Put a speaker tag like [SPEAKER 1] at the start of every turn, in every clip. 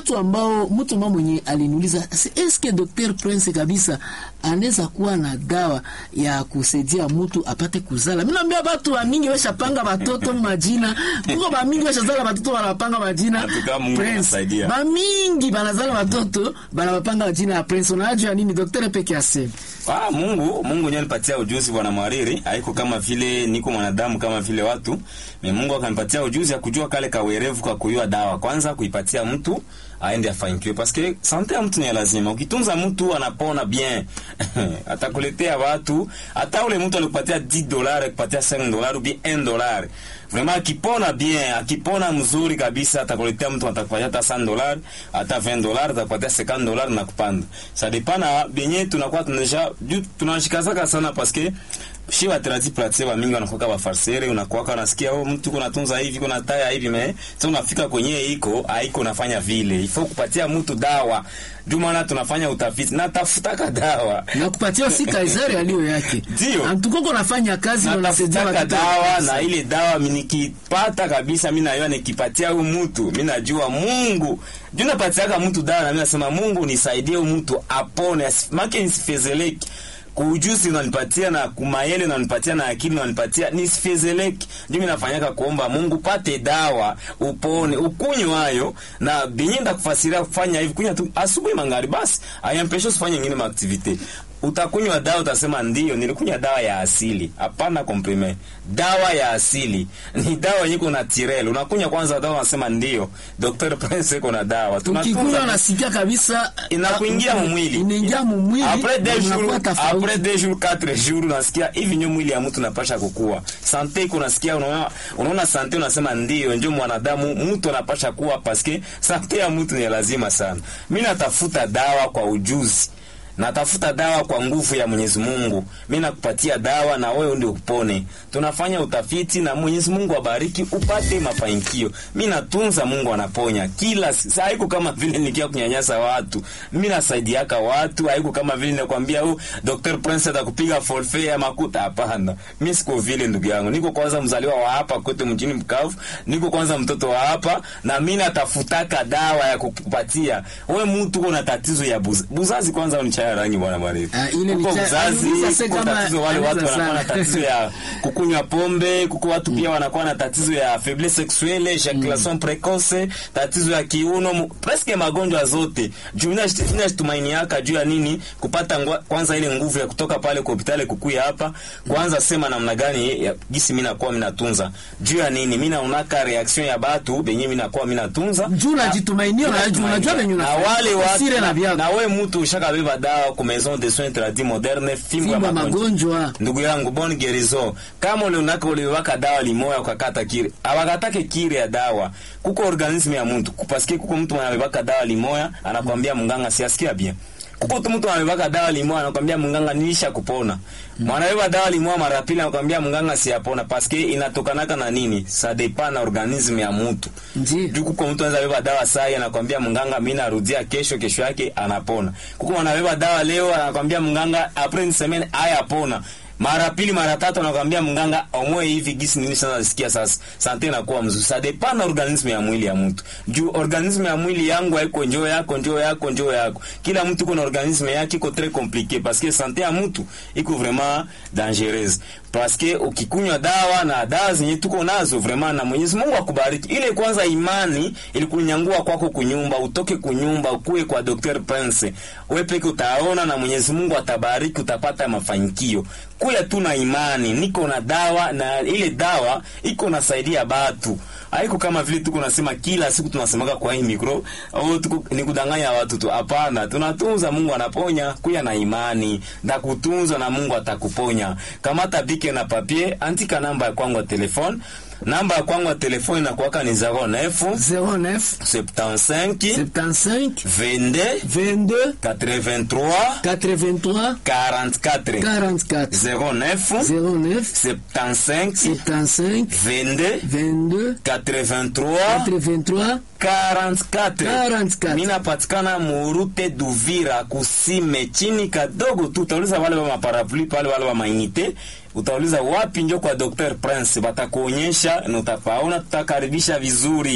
[SPEAKER 1] mtu ambao mtu ambao mwenye aliniuliza "Si- eske Dr Prince kabisa anaweza kuwa na dawa ya kusaidia mtu apate kuzala. Mimi naambia watu wa mingi washapanga watoto majina, kuko ba mingi washazala watoto wanapanga majina
[SPEAKER 2] Natuka Mungu anasaidia.
[SPEAKER 1] Ba mingi banazala watoto banawapanga majina ya Prince. Unajua nini Dr peke aseme
[SPEAKER 2] Ah, Mungu Mungu ndiye alipatia ujuzi bwana Mwariri, haiko kama vile niko mwanadamu kama vile watu. Me Mungu akanipatia ujuzi ya kujua kale kawerevu kwa kuyua dawa. Kwanza kuipatia mtu aende afanikiwe parce sante ya mtu ni ya lazima. Ukitunza mtu anapona bien. Atakuletea watu, hata ule mtu alikupatia 10 dollars, akupatia 5 dollars ou bien 1 dollar. Vraiment akipona bien, akipona mzuri kabisa atakuletea mtu atakupatia hata 100 dollars, hata 20 dollars, atakupatia 50 dollars na kupanda. Ça dépend na benye tunakuwa tunaja juu tunashikazaka sana parce que shi waterati platie wa mingi wanakuwa wa farsere unakuwa unasikia oh mtu kuna tunza hivi kuna taya hivi me sasa unafika kwenye iko haiko nafanya vile ifo kupatia mtu dawa ndio maana tunafanya utafiti na tafutaka dawa
[SPEAKER 1] na kupatia si Kaisari aliyo yake.
[SPEAKER 2] Ndio.
[SPEAKER 1] Antukoko nafanya kazi na unasaidia
[SPEAKER 2] natafutaka
[SPEAKER 1] watoto.
[SPEAKER 2] dawa na ile dawa mi nikipata kabisa mi najua nikipatia huyu mtu mi najua Mungu juu napatiaka mtu dawa na mi nasema Mungu nisaidie huyu mtu apone asi- make nisifezeleki kuujuzi unanipatia na kumayele unanipatia na akili unanipatia nisifezeleki ndio mi nafanyaka kuomba Mungu pate dawa upone ukunywe hayo na binyenda kufasiria kufanya hivi kunywa tu asubuhi mangari basi ayampesho usifanye ingine maaktivite utakunywa dawa utasema ndio nilikunywa dawa ya asili hapana komprime dawa ya asili ni dawa yenye kuna tirel unakunywa kwanza dawa unasema ndio Dr. Prince iko na dawa Tunatunza-
[SPEAKER 1] Ukikunywa unasikia kabisa
[SPEAKER 2] inakuingia mumwili
[SPEAKER 1] Inaingia mumwili.
[SPEAKER 2] après
[SPEAKER 1] na
[SPEAKER 2] deux
[SPEAKER 1] unakuwa
[SPEAKER 2] jours
[SPEAKER 1] tofauti.
[SPEAKER 2] après deux jours quatre jours unasikia hivi ndio mwili ya mtu unapasha kukua sante iko unasikia unaona unaona sante unasema ndio ndio mwanadamu mtu anapasha kuwa paske sante ya mtu ni lazima sana mimi natafuta dawa kwa ujuzi natafuta dawa kwa nguvu ya Mwenyezi Mungu. Mimi nakupatia dawa na wewe ndio upone. Tunafanya utafiti na Mwenyezi Mungu abariki upate mafanikio. Mimi natunza, Mungu anaponya kila si- saa. Haiko kama vile nikia kunyanyasa watu, mimi nasaidiaka watu. Haiko kama vile nakwambia oh, Dr. Prince atakupiga forfait ya makuta. Hapana, mimi siko vile ndugu yangu. Niko kwanza mzaliwa wa hapa kote mjini Bukavu, niko kwanza mtoto wa hapa, na mimi natafutaka dawa ya kukupatia wewe. Mtu uko na tatizo ya buz, buzazi, kwanza unichaya rangi bwana Marifu.
[SPEAKER 1] Ah, ile ni
[SPEAKER 2] Uko
[SPEAKER 1] cha-
[SPEAKER 2] buzazi,
[SPEAKER 1] aliuliza se
[SPEAKER 2] uko
[SPEAKER 1] kama
[SPEAKER 2] tatizo, wale watu
[SPEAKER 1] anaweza
[SPEAKER 2] wanakuwa na
[SPEAKER 1] sana.
[SPEAKER 2] tatizo ya kukunywa pombe, kuko watu pia wanakuwa na tatizo ya faiblesse sexuelle, ejaculation precoce, tatizo ya kiuno, mu- presque magonjwa zote. Juu mimi nashi- mimi natumaini yaka juu ya nini kupata ngwa, kwanza ile nguvu ya kutoka pale kwa hospitali kukuya hapa, kwanza sema namna gani ya gisi mimi nakuwa mimi natunza. Juu ya nini mimi naonaka reaction ya batu benye mimi nakuwa mimi natunza.
[SPEAKER 1] Juu unajitumainia,
[SPEAKER 2] Na-
[SPEAKER 1] unajua- unajua venye
[SPEAKER 2] na
[SPEAKER 1] unafanya.
[SPEAKER 2] wale watu
[SPEAKER 1] Usire na
[SPEAKER 2] na,
[SPEAKER 1] viatu.
[SPEAKER 2] na we mtu ushakabeba dawa ku maison de soins tradis moderne fimbo ya
[SPEAKER 1] Fimbo ya
[SPEAKER 2] magonjwa
[SPEAKER 1] magonjwa.
[SPEAKER 2] ndugu yangu bon gerison kama ulionaka uliwaka dawa limoya ukakata kire awakatake kire ya dawa kuko organisme ya mtu kupaske kuko mtu anabebaka dawa limoya anakwambia mganga siasikia bien kuko tu mtu anabebaka dawa limoya anakwambia mganga nilisha kupona mwanabeba dawa limoya mara pili anakwambia mganga siyapona paske inatokanaka na nini sa depend na organisme ya mtu
[SPEAKER 1] Ndiyo.
[SPEAKER 2] juu kuko mtu anaweza beba dawa sai anakwambia mganga mimi narudia kesho kesho yake anapona kuko anabeba dawa leo anakwambia mganga après une semaine haya pona mara pili mara tatu anakwambia mganga omwe hivi gisi nini sana nasikia sasa sante inakuwa mzuri sa depend na organisme ya mwili ya mtu juu organisme ya mwili yangu haiko njoo yako njoo yako njoo yako kila mtu kuna organisme yake iko très compliqué parce que sante ya mtu iko vraiment dangereuse parce que ukikunywa dawa na dawa zenye tuko nazo vraiment na Mwenyezi Mungu akubariki ile kwanza imani ilikunyangua kwako kunyumba utoke kunyumba ukuwe kwa Dr. Prince wewe peke utaona na Mwenyezi Mungu atabariki utapata mafanikio kuya tu na imani niko na dawa na ile dawa iko nasaidia batu haiko kama vile tuko nasema kila siku tunasemaka kwa hii mikro au tuko ni kudanganya watu tu hapana tunatunza Mungu anaponya kuya na imani na kutunza na Mungu atakuponya kamata bike na papier andika namba ya kwangu ya telefone namba ya kwangu ya telefone inakuwaka ni 09
[SPEAKER 1] 09
[SPEAKER 2] 75
[SPEAKER 1] 75
[SPEAKER 2] 22
[SPEAKER 1] 22
[SPEAKER 2] 83
[SPEAKER 1] 83
[SPEAKER 2] 44
[SPEAKER 1] 44
[SPEAKER 2] 09
[SPEAKER 1] 09
[SPEAKER 2] 75
[SPEAKER 1] 75
[SPEAKER 2] 22
[SPEAKER 1] 22
[SPEAKER 2] 83
[SPEAKER 1] 83
[SPEAKER 2] 44
[SPEAKER 1] 44.
[SPEAKER 2] mina patikana murute Duvira kusime chini kadogo tu, utauliza wale wa maparapluie pale, wale wa mainite, utauliza wapi njo kwa Dr Prince, batakuonyesha na utapaona, tutakaribisha vizuri.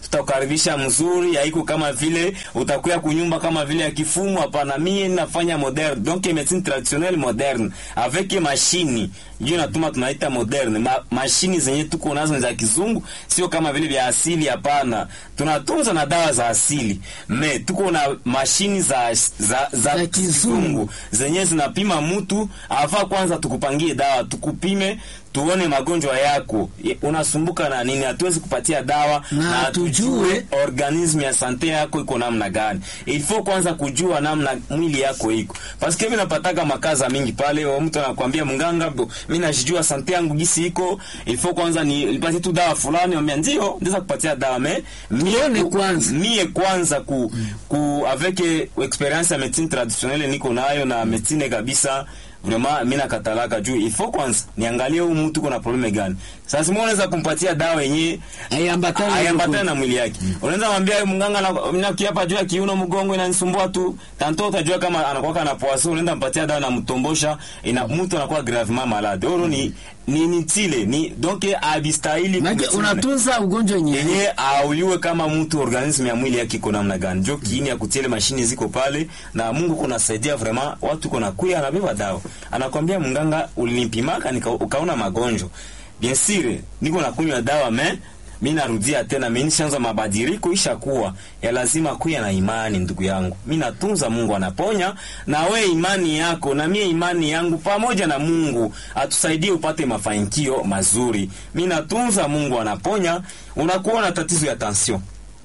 [SPEAKER 2] tutakukaribisha mzuri, haiko kama vile utakuya kunyumba kama vile ya kifumu. Hapana, mie nafanya moderne, donc medecine traditionnelle moderne avec machine ndio natuma tunaita moderne. Ma, mashini zenye tuko nazo ni za kizungu, sio kama vile vya asili. Hapana, tunatunza na dawa za asili me tuko na mashini za, za, za,
[SPEAKER 1] Za
[SPEAKER 2] kizungu
[SPEAKER 1] kizungu.
[SPEAKER 2] zenye zinapima mtu afa. Kwanza tukupangie dawa, tukupime tuone magonjwa yako Ye- unasumbuka na nini. Hatuwezi kupatia dawa
[SPEAKER 1] Na tujue
[SPEAKER 2] organisme ya sante yako iko namna gani. Il faut kwanza kujua namna mwili yako iko, parce que mimi napataka makaza mingi pale, wa mtu anakuambia mganga, bo, mimi najijua sante yangu gisi iko, il faut kwanza ni nipatie tu dawa fulani, ambia ndio ndeza kupatia dawa me
[SPEAKER 1] Tuone
[SPEAKER 2] ku-
[SPEAKER 1] kwanza.
[SPEAKER 2] mie kwanza ku, ku avec experience ya medecine traditionnelle niko nayo na medecine kabisa vraiment mimi nakatalaka juu il faut kwanza niangalie huyu mtu kuna probleme gani. Sasa mimi unaweza kumpatia dawa yenyewe
[SPEAKER 1] Haiambatani na
[SPEAKER 2] ayambatana
[SPEAKER 1] ugonjwa.
[SPEAKER 2] na mwili yake. Unaweza mwambia mganga na mimi kiapa juu ya kiuno mgongo inanisumbua tu. Tanto utajua kama anakuwa na poaso, unaenda mpatia dawa na mtombosha, ina mtu anakuwa gravement malade. Oro ni ni ni tile ni donc abistahili
[SPEAKER 1] Maana
[SPEAKER 2] kumtile.
[SPEAKER 1] unatunza ugonjwa yenyewe.
[SPEAKER 2] yenye auliwe kama mtu organisme ya mwili yake iko namna gani. Jo kiini ya kutiele mashini ziko pale na Mungu kunasaidia vraiment watu kuna kuya anabeba dawa. Anakwambia mganga ulinipimaka nika ukaona magonjwa. Bien sûr niko nakunywa dawa me mimi narudia tena mimi nishaanza mabadiliko ishakuwa ya lazima kuya na imani ndugu yangu. Mimi natunza Mungu anaponya na we imani yako na mie imani yangu pamoja na Mungu atusaidie upate mafanikio mazuri. Mimi natunza Mungu anaponya. Unakuwa na tatizo ya tension.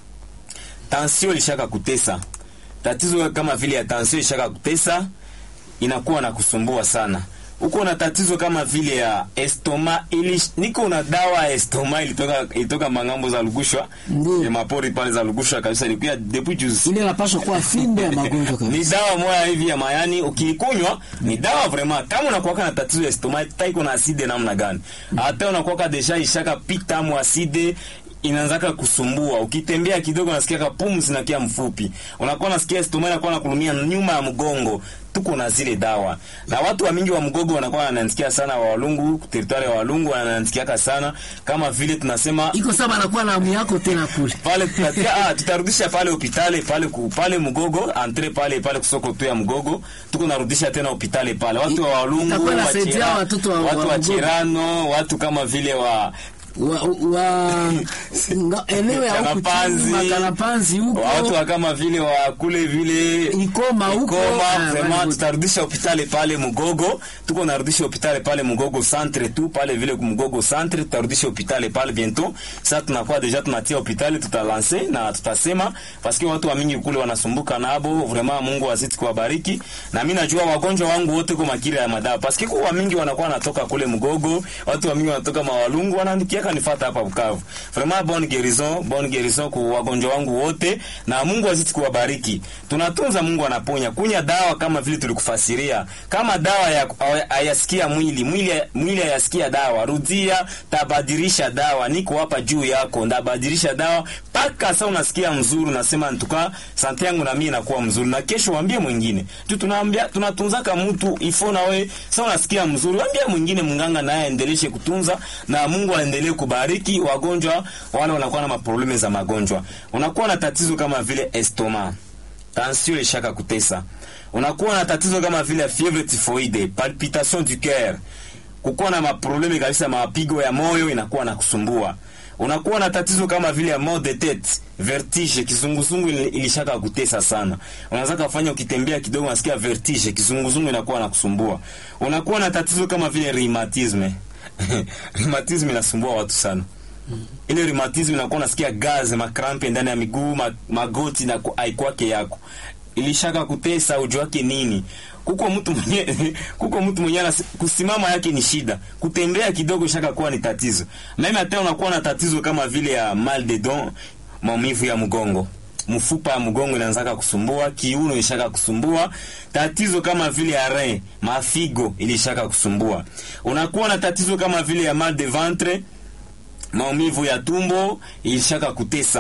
[SPEAKER 2] Tension ilishaka kutesa. Tatizo kama vile ya tension ilishaka kutesa inakuwa na kusumbua sana. Uko na tatizo kama vile ya estoma ili niko na dawa ya estoma ilitoka ilitoka mangambo za Lugushwa.
[SPEAKER 1] Ndiyo.
[SPEAKER 2] Ya mapori pale za Lugushwa kabisa ilikuwa depuis juzi.
[SPEAKER 1] Ile inapaswa kuwa fimbe ya magonjwa
[SPEAKER 2] Ni
[SPEAKER 1] kabisa.
[SPEAKER 2] dawa moja hivi ya mayani ukiikunywa ni dawa vraiment. Kama unakuwa na tatizo ya estoma, taiko na aside namna gani? Hata unakuwa deja ishaka pita mu aside inaanzaka kusumbua. Ukitembea kidogo nasikia ka pumzi na kia mfupi. Unakuwa nasikia estoma inakuwa nakulumia nyuma ya mgongo. Tuko na zile dawa. Na watu wa mingi wa mgogo wanakuwa wananisikia sana wa Walungu, territory ya Walungu wananisikiaka sana kama vile tunasema
[SPEAKER 1] Iko sawa anakuwa na amu yako tena kule.
[SPEAKER 2] pale tutatia, ah, tutarudisha pale hospitali pale ku, pale Mugogo entre pale pale kusoko tu ya Mugogo tuko narudisha tena hospitali pale watu wa Walungu
[SPEAKER 1] Itakuwa
[SPEAKER 2] wa
[SPEAKER 1] inasaidia
[SPEAKER 2] Chira-
[SPEAKER 1] watoto wa-
[SPEAKER 2] watu
[SPEAKER 1] wa
[SPEAKER 2] wa
[SPEAKER 1] Mugogo.
[SPEAKER 2] Chirano watu kama vile wa
[SPEAKER 1] wa, wa nga- eneo ya huku
[SPEAKER 2] Kanapanzi.
[SPEAKER 1] chini makanapanzi huko
[SPEAKER 2] watu wa kama vile wa kule vile
[SPEAKER 1] Ikoma huko
[SPEAKER 2] Ikoma,
[SPEAKER 1] ah,
[SPEAKER 2] vraiment
[SPEAKER 1] wale-
[SPEAKER 2] tutarudisha hospitali pale Mugogo, tuko narudisha hospitali pale Mugogo centre tu pale vile Mugogo centre, tutarudisha hospitali pale bientôt. Sasa tunakuwa deja tunatia hospitali, tutalanse na tutasema paske watu wa mingi kule wanasumbuka nabo, vraiment Mungu azidi kuwabariki. Na mimi najua wagonjwa wangu wote kwa makira ya madawa, paske kwa wa mingi wanakuwa wanatoka kule Mugogo, watu wa mingi wanatoka Mawalungu, wanaandikiaka nifuata hapa Bukavu. Vraiment bonne guérison, bonne guérison kwa wagonjwa wangu wote, na Mungu azidi kuwabariki. Tunatunza, Mungu anaponya. Kunya dawa kama vile tulikufasiria, kama dawa ya hayasikia mwili mwili mwili hayasikia dawa, rudia, tabadilisha dawa. Niko hapa juu yako, ndabadilisha dawa mpaka sasa unasikia mzuri, unasema ntuka sante yangu na mimi inakuwa mzuri, na kesho waambie mwingine tu. Tunaambia tunatunzaka mtu ifo, na we sasa unasikia mzuri, waambie mwingine, mganga naye aendeleshe kutunza, na Mungu aendelee kubariki wagonjwa wale wanakuwa na maprobleme za magonjwa. Unakuwa na tatizo kama vile estoma, tension ilishaka kutesa, unakuwa na tatizo kama vile fievre typhoide, palpitation du coeur, kukuwa na maprobleme kabisa, mapigo ya moyo inakuwa na kusumbua unakuwa na tatizo kama vile ya mal de tete, vertige, kizunguzungu ilishaka kutesa sana. Unaweza kufanya ukitembea kidogo unasikia vertige, kizunguzungu inakuwa na kusumbua. Unakuwa na tatizo kama vile rheumatisme. rheumatisme inasumbua watu sana. Ile rheumatisme inakuwa unasikia gaze, makrampe ndani ya miguu, ma, magoti na aikwake yako. Ilishaka kutesa ujue wake nini? kuko mtu mwenye kuko mtu mwenye kusimama yake ni shida, kutembea kidogo shaka kuwa ni tatizo. Mimi hata unakuwa na tatizo kama vile ya mal de don, maumivu ya mgongo, mfupa ya mgongo inaanza kusumbua, kiuno ilishaka kusumbua, tatizo kama vile ya rein, mafigo ilishaka kusumbua. Unakuwa na tatizo kama vile ya mal de ventre, maumivu ya tumbo ilishaka kutesa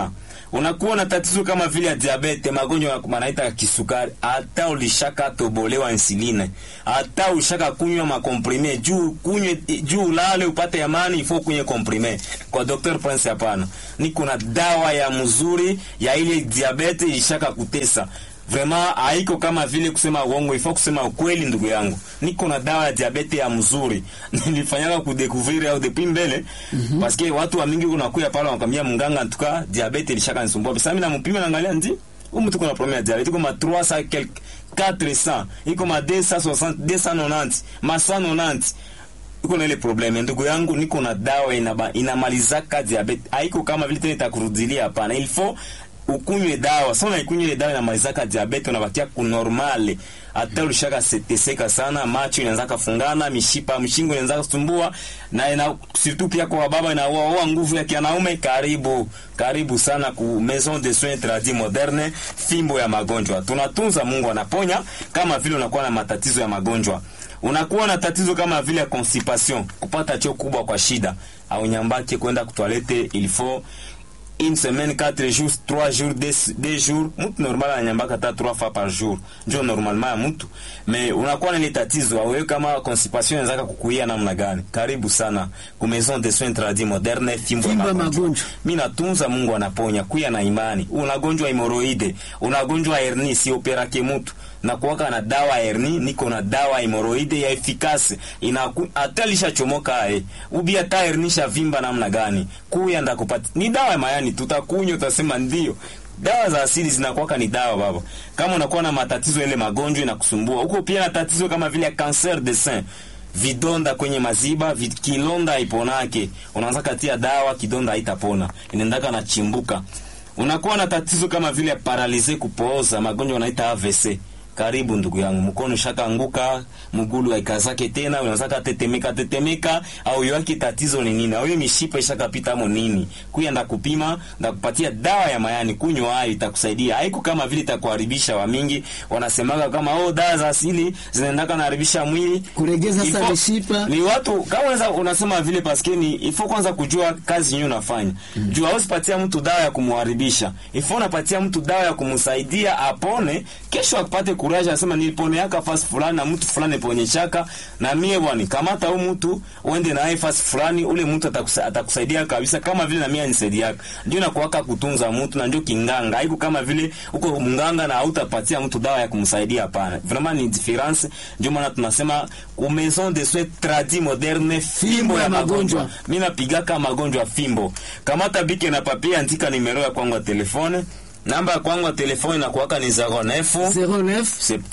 [SPEAKER 2] unakuwa na tatizo kama vile ya diabete, magonjwa manaita ya kisukari, hata ulishaka tobolewa insuline, hata ulishaka kunywa makomprime juu kunywe juu ulale upate amani, ifo kunywe komprime. Kwa Dr. Prince hapana, niko na dawa ya mzuri ya ile diabete ilishaka kutesa Vraiment haiko kama vile kusema uongo, ifo kusema ukweli. Ndugu yangu, niko na dawa ya diabete ya mzuri nilifanyaka kudekuviri au depuis mbele mm -hmm. Paske watu wa mingi kunakuya pale wanakwambia mganga, ntuka diabete ilishaka nisumbua. Sasa mimi nampima naangalia ndi huyu mtu kuna problem ya diabete, iko ma 300 quelque 400 iko ma 260 290 ma 190 iko na ile probleme. Ndugu yangu, niko na dawa inaba, inamalizaka diabete, haiko kama vile tena itakurudilia. Hapana, il faut ukunywe dawa sana, ikunywe ile dawa inamalizaka diabete, unabakia kunormale. Hata ulishaka seteseka sana, macho inaanza kufungana, mishipa mshingo inaanza kusumbua, na ina surtout pia kwa baba inaua nguvu ya kianaume. Karibu karibu sana ku Maison de Soins Tradis Moderne, fimbo ya magonjwa. Tunatunza, Mungu anaponya. Kama vile unakuwa na matatizo ya magonjwa, unakuwa na tatizo kama vile ya constipation, kupata choo kubwa kwa shida, au nyambake kwenda kutoilette, il faut une semaine, 4 jours, 3 jours, 2 jours. Mtu normal ananyambaka hata 3 fois par jour. Ndio normalement ya mtu. Mais unakuwa na ile tatizo wewe kama constipation inaweza kukuia namna gani? Karibu sana ku Maison de Soins Tradis Moderne, fimbo ya magonjwa. Mimi natunza, Mungu anaponya. Kuya na imani. Unagonjwa hemoroide, unagonjwa hernia, si operake mtu na kuwaka na dawa herni, niko na dawa hemoroide ya efikasi ina hata lishachomoka eh, ubi hata herni shavimba namna gani, kuya ndakupata ni dawa ya mayani, tutakunywa utasema ndio. Dawa za asili zinakuwaka ni dawa baba. Kama unakuwa na matatizo ile magonjwa inakusumbua huko, pia na tatizo kama vile cancer de sein vidonda kwenye maziba vid, kilonda iponake, unaanza katia dawa, kidonda haitapona, inaendaka na chimbuka. Unakuwa na tatizo kama vile paralize, kupooza, magonjwa wanaita AVC karibu ndugu yangu, mkono shaka anguka, mgulu haikazake tena, unataka tetemeka tetemeka, au yaki tatizo ni nini? Au mishipa ishaka pita mo nini? Kuya nda kupima, nda kupatia dawa ya mayani, kunywa hayo itakusaidia. Haiko kama vile itakuharibisha. Wa mingi wanasemaga kama oh, dawa za asili zinaendaka kuharibisha mwili,
[SPEAKER 1] kuregeza sasa mishipa.
[SPEAKER 2] Ni watu kama unaweza unasema vile paske ni ifo kwanza kujua kazi yenyewe unafanya. Mm. Jua usipatia mtu dawa ya kumharibisha. Ifo unapatia mtu dawa ya kumsaidia apone, kesho akapate kuraja asema niliponeaka fasi fulani na mtu fulani ponyeshaka na mie bwana, kamata huyu mtu uende naye fasi fulani, ule mtu atakusa, atakusaidia kabisa, kama vile na mimi anisaidiaka. Ndio nakuwaka kutunza mtu na ndio kinganga, haiko kama vile uko mganga na hautapatia mtu dawa ya kumsaidia. Hapana, vraiment ni difference. Ndio maana tunasema ku Maison de Soins Tradis Moderne, fimbo ya magonjwa. Mimi napigaka magonjwa fimbo. Kamata bike na papia, andika nimero ya kwangu ya telefone namba ya kwangu ya telefoni inakuwaka ni 09
[SPEAKER 1] 09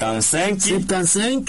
[SPEAKER 2] 75
[SPEAKER 1] 75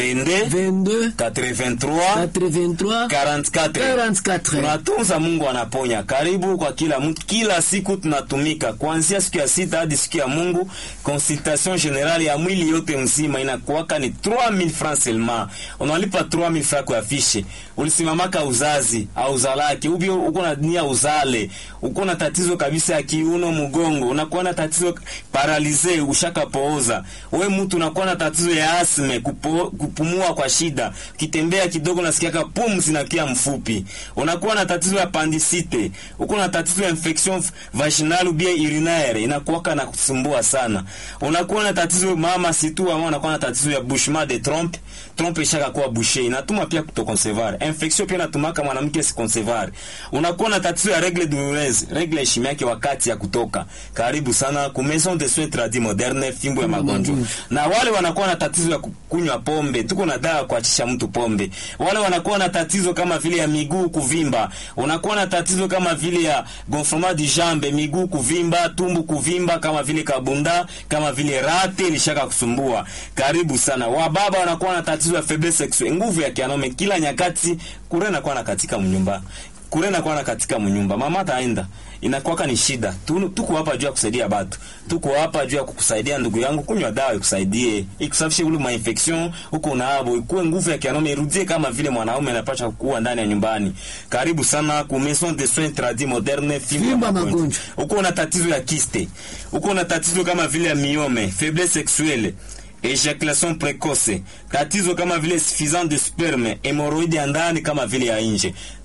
[SPEAKER 2] 22
[SPEAKER 1] 22
[SPEAKER 2] 83
[SPEAKER 1] 83
[SPEAKER 2] 44
[SPEAKER 1] 44.
[SPEAKER 2] tunatunza, Mungu anaponya. Karibu kwa kila mtu, kila siku tunatumika kuanzia siku ya sita hadi siku ya Mungu. Consultation generale ya mwili yote mzima inakuwaka ni 3000 francs seulement, unalipa 3000 francs kwa afishe. Ulisimamaka uzazi au uzalake ubi, uko na nia uzale, uko na tatizo kabisa ya kiuno, mgongo, unakuwa na tatizo paralize, ushaka pooza, we mtu unakuwa na tatizo ya asme, kupo, kupumua kwa shida, kitembea kidogo nasikia pumzi na kia mfupi, unakuwa na tatizo ya pandisite, uko na tatizo ya infection vaginal ou bien urinaire, inakuwaka na kusumbua sana, unakuwa na tatizo mama situ, ama unakuwa na tatizo ya bouchement de trompe, trompe ishaka kuwa bouché, inatuma pia kutoconcevoir, infection pia inatumaka mwanamke si concevoir, unakuwa na tatizo ya règle douloureuse, règle heshima yake wakati ya kutoka. Karibu sana ku Maison de Soins Tradis Moderne, fimbo ya magonjwa. Na wale wanakuwa na tatizo ya kunywa pombe, tuko na dawa kuachisha mtu pombe. Wale wanakuwa na tatizo kama vile ya miguu kuvimba, unakuwa na tatizo kama vile ya gonflement du jambe, miguu kuvimba, tumbu kuvimba, kama vile kabunda, kama vile rate ilishaka kusumbua. Karibu sana. Wababa wanakuwa na tatizo ya faiblesse sexuelle, nguvu ya kianaume kila nyakati, kurena kwa na katika mnyumba kurena kwa na katika mnyumba, mama taenda inakuwaka ni shida. Tuko hapa juu ya kusaidia batu, tuko hapa juu ya kukusaidia ndugu yangu. Kunywa dawa ikusaidie, ikusafishe ule ma infection huko unaabo, ikuwe nguvu ya kianaume irudie kama vile mwanaume anapaswa kuwa ndani ya nyumbani. Karibu sana ku Maison de Soins Tradis Moderne, fimbo magonjwa. Uko una tatizo ya kiste, uko una tatizo kama vile ya miome, faiblesse sexuelle ejaculation precoce, tatizo kama vile suffisance de sperme, hemorrhoide ya ndani kama vile ya nje.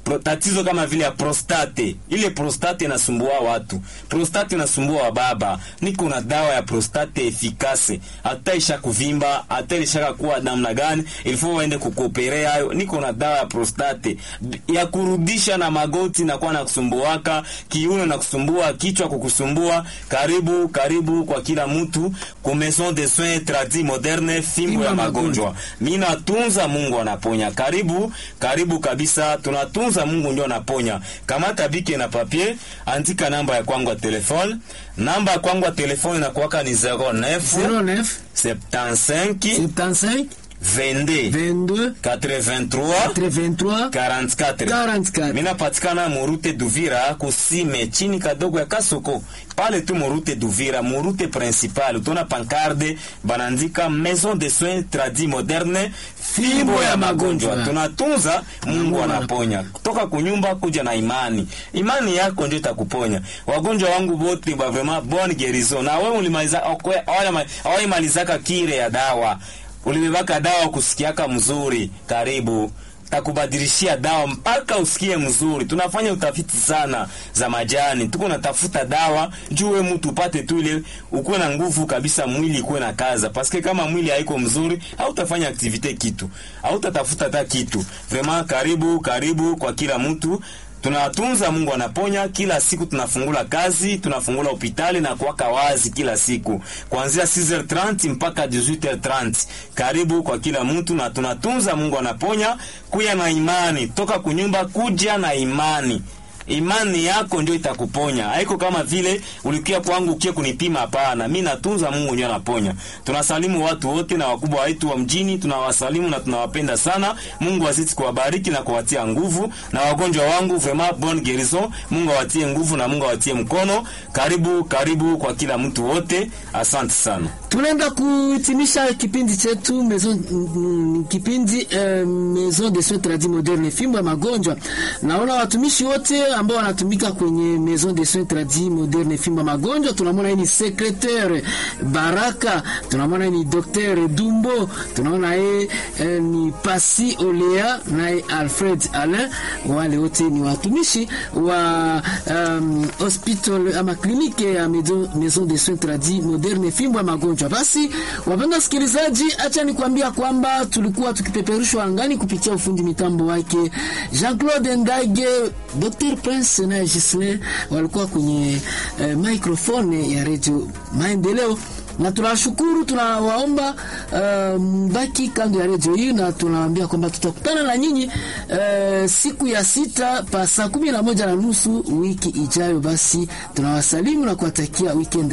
[SPEAKER 2] pro, tatizo kama vile ya prostate. Ile prostate inasumbua watu, prostate inasumbua wa baba. Niko na dawa ya prostate efikase, hata isha kuvimba, hata ilishaka kuwa namna gani, ilifo waende kukoperea hayo. Niko na dawa ya prostate ya kurudisha na magoti na kuwa na kusumbuaka, kiuno na kusumbua, kichwa kukusumbua. Karibu karibu kwa kila mtu ku maison de soins tradis moderne, fimbo ya magonjwa. Mimi natunza, Mungu anaponya. Karibu karibu kabisa, tunatunza, Mungu ndio anaponya. Kamata bike na papier, andika namba ya kwangu ya telefone. Namba ya kwangu ya telefone inakuwaka ni 09
[SPEAKER 1] 09
[SPEAKER 2] 75
[SPEAKER 1] 75
[SPEAKER 2] 22
[SPEAKER 1] 22
[SPEAKER 2] 83
[SPEAKER 1] 83
[SPEAKER 2] 44
[SPEAKER 1] 44.
[SPEAKER 2] mina patikana murute Duvira kusime chini kadogo ya Kasoko pale tu murute Duvira murute principal utona pankarde banandika maison de soins tradis moderne fimbo ya magonjwa tunatunza Mungu anaponya kutoka kunyumba kuja na imani imani yako ndio itakuponya wagonjwa wangu wote ba vraiment bonne guérison na wewe ulimaliza awali kire ya dawa ulibebaka dawa kusikiaka mzuri, karibu takubadilishia dawa mpaka usikie mzuri. Tunafanya utafiti sana za majani, tuko natafuta dawa juu we mtu upate tu ile ukuwe na nguvu kabisa, mwili ikuwe na kaza, paske kama mwili haiko mzuri, hautafanya aktivite kitu, hautatafuta hata kitu. Vraiment, karibu karibu kwa kila mtu tunatunza Mungu anaponya. Kila siku tunafungula kazi, tunafungula hospitali na kuwaka wazi kila siku kuanzia 6h30 mpaka 18h30. Karibu kwa kila mtu, na tunatunza Mungu anaponya. Kuya na imani, toka kunyumba kuja na imani imani yako ndio itakuponya. Haiko kama vile ulikia kwangu ukie kunipima. Hapana, mi natunza, Mungu ndio anaponya. Tunasalimu watu wote na wakubwa wetu wa mjini, tunawasalimu na tunawapenda sana. Mungu azidi kuwabariki na kuwatia nguvu, na wagonjwa wangu vraiment bonne guérison. Mungu awatie nguvu na Mungu awatie mkono. Karibu karibu kwa kila mtu wote, asante sana.
[SPEAKER 1] Tunaenda kuhitimisha kipindi chetu maison, mm, kipindi eh, maison de soins tradis moderne fimbo ya magonjwa. Naona watumishi wote ambao wanatumika kwenye maison de soins tradis moderne fimbo ya magonjwa. Tunamwona yeye ni secretaire Baraka, tunamwona ni docteur Dumbo, tunaona yeye eh, ni Pasi Olea naye Alfred Alain. Wale wote ni watumishi wa um, hospital ama kliniki ya maison de soins tradis moderne fimbo ya magonjwa. Basi wapenda wasikilizaji, acha nikwambia kwamba tulikuwa tukipeperushwa angani kupitia ufundi mitambo wake Jean-Claude Ndage, Dr. Prince na Gislin walikuwa kwenye eh, microphone ya Radio Maendeleo na tunawashukuru, tunawaomba uh, mbaki kando ya redio hii, na tunawaambia kwamba tutakutana na nyinyi uh, siku ya sita pa saa kumi na moja na nusu wiki ijayo. Basi tunawasalimu na kuwatakia weekend